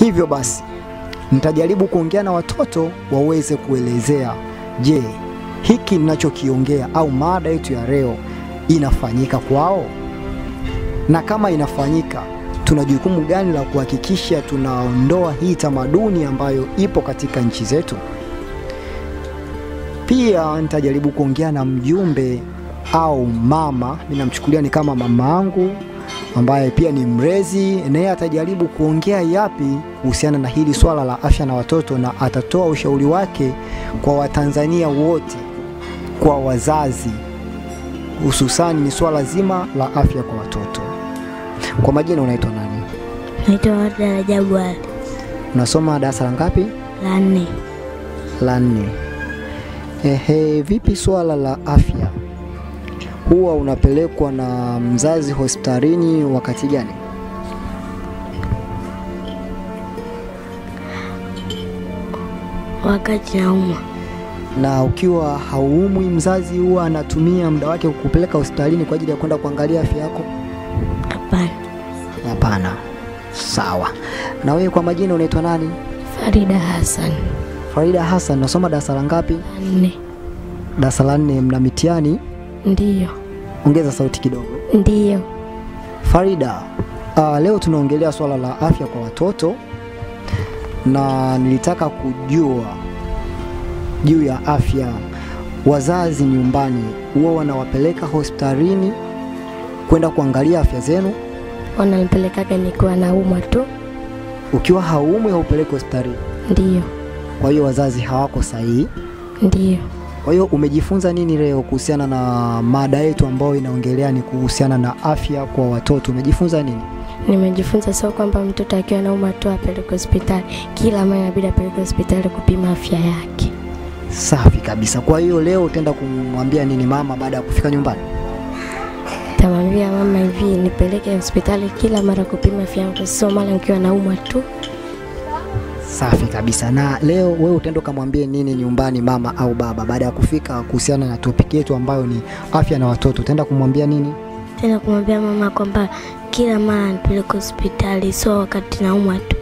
Hivyo basi nitajaribu kuongea na watoto waweze kuelezea, je, hiki ninachokiongea au mada yetu ya leo inafanyika kwao, na kama inafanyika, tuna jukumu gani la kuhakikisha tunaondoa hii tamaduni ambayo ipo katika nchi zetu. Pia nitajaribu kuongea na mjumbe au mama, mimi namchukulia ni kama mama yangu ambaye pia ni mrezi, naye atajaribu kuongea yapi kuhusiana na hili swala la afya na watoto, na atatoa ushauri wake kwa Watanzania wote, kwa wazazi, hususani ni swala zima la afya kwa watoto. Kwa majina unaitwa nani? Naitwa Warda Rajabu Ali, Unasoma darasa la ngapi? la nne. La nne. Ehe, vipi swala la afya huwa unapelekwa na mzazi hospitalini wakati gani? Wakati naumwa, Na ukiwa hauumwi, mzazi huwa anatumia muda wake kukupeleka hospitalini kwa ajili ya kwenda kuangalia afya yako? hapana. Hapana. Sawa. Na wewe kwa majina unaitwa nani? Farida Hassan, Farida Hassan, unasoma darasa la ngapi? la nne. Darasa la nne. Mna mitihani? Ndiyo, Ongeza sauti kidogo. ndiyo. Farida, uh, leo tunaongelea swala la afya kwa watoto na nilitaka kujua juu ya afya. Wazazi nyumbani huwa wanawapeleka hospitalini kwenda kuangalia afya zenu? Wananipelekaga nikiwa naumwa tu. Ukiwa haumwi haupeleki hospitalini, Ndiyo, kwa hiyo wazazi hawako sahihi. ndiyo. Kwa hiyo umejifunza nini leo kuhusiana na mada yetu ambayo inaongelea ni kuhusiana na afya kwa watoto? Umejifunza nini? Nimejifunza sio kwamba mtoto akiwa naumwa tu apeleke hospitali, kila mara inabidi apeleke hospitali kupima afya yake. Safi kabisa. Kwa hiyo leo utaenda kumwambia nini mama baada ya kufika nyumbani? Tamwambia mama hivi, nipeleke hospitali kila mara kupima afya yangu, sio mara nikiwa naumwa tu. Safi kabisa. Na leo wewe utaenda ukamwambie nini nyumbani mama au baba baada ya kufika kuhusiana na topiki yetu ambayo ni afya na watoto? Utaenda kumwambia nini? Tena kumwambia mama kwamba kila mara nipeleke hospitali, sio wakati naumwa tu.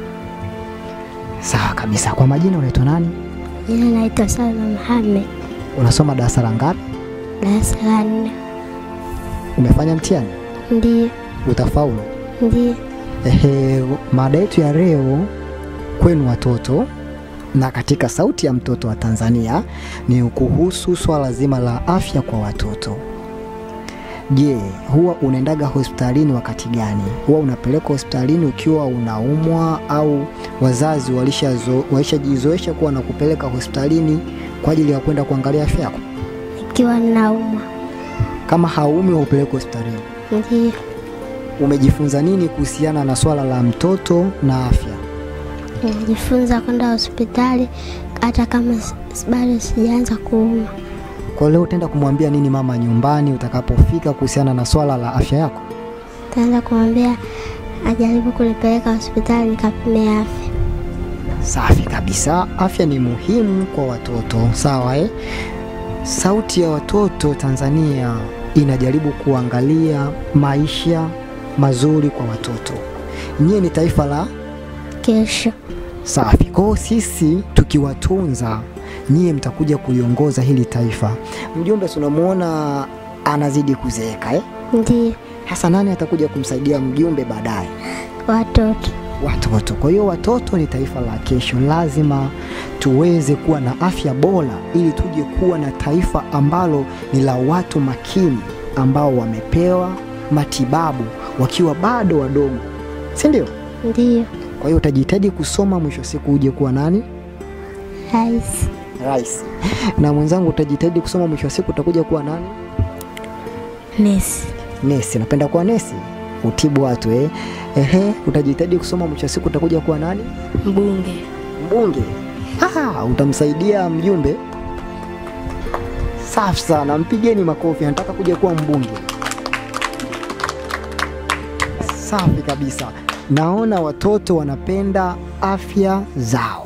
Sawa kabisa. Kwa majina unaitwa nani? Jina naitwa Salma Mohamed, Unasoma darasa la ngapi? darasa la nne. Umefanya mtihani? Ndiyo, Utafaulu? ndiyo. Ehe, mada yetu ya leo kwenu watoto na katika Sauti ya Mtoto wa Tanzania ni kuhusu swala zima la afya kwa watoto. Je, huwa unaendaga hospitalini wakati gani? Huwa unapelekwa hospitalini ukiwa unaumwa au wazazi walishazo- walishajizoesha kuwa na kupeleka hospitalini kwa ajili ya kwenda kuangalia afya yako? Nikiwa naumwa. Kama haumi haupelekwi hospitalini. Ndiyo, Umejifunza nini kuhusiana na swala la mtoto na afya? nimejifunza kwenda hospitali hata kama s- bado sijaanza kuumwa. Kwa leo utaenda kumwambia nini mama nyumbani utakapofika kuhusiana na swala la afya yako? Taanza kumwambia ajaribu kunipeleka hospitali nikapime afya. Safi kabisa, afya ni muhimu kwa watoto, sawa eh? Sauti ya Watoto Tanzania inajaribu kuangalia maisha mazuri kwa watoto. Nyie ni taifa la Kesho safi. Kwa hiyo sisi tukiwatunza, nyie mtakuja kuliongoza hili taifa. Mjumbe, si unamwona anazidi kuzeeka eh? ndiyo Hasa nani atakuja kumsaidia mjumbe baadaye? watoto. Watoto. Kwa hiyo watoto ni taifa la kesho, lazima tuweze kuwa na afya bora ili tuje kuwa na taifa ambalo ni la watu makini ambao wamepewa matibabu wakiwa bado wadogo, si ndio? Ndiyo Kwa hiyo utajitahidi kusoma, mwisho wa siku uje kuwa nani? rais. Rais. Na mwenzangu utajitahidi kusoma, mwisho wa siku utakuja kuwa nani? Nesi. Nesi. Napenda kuwa nesi, utibu watu eh. Ehe, utajitahidi kusoma, mwisho wa siku utakuja kuwa nani? Mbunge. mbunge. Ah, utamsaidia mjumbe. Safi sana, mpigeni makofi. Anataka kuja kuwa mbunge. Safi kabisa. Naona watoto wanapenda afya zao.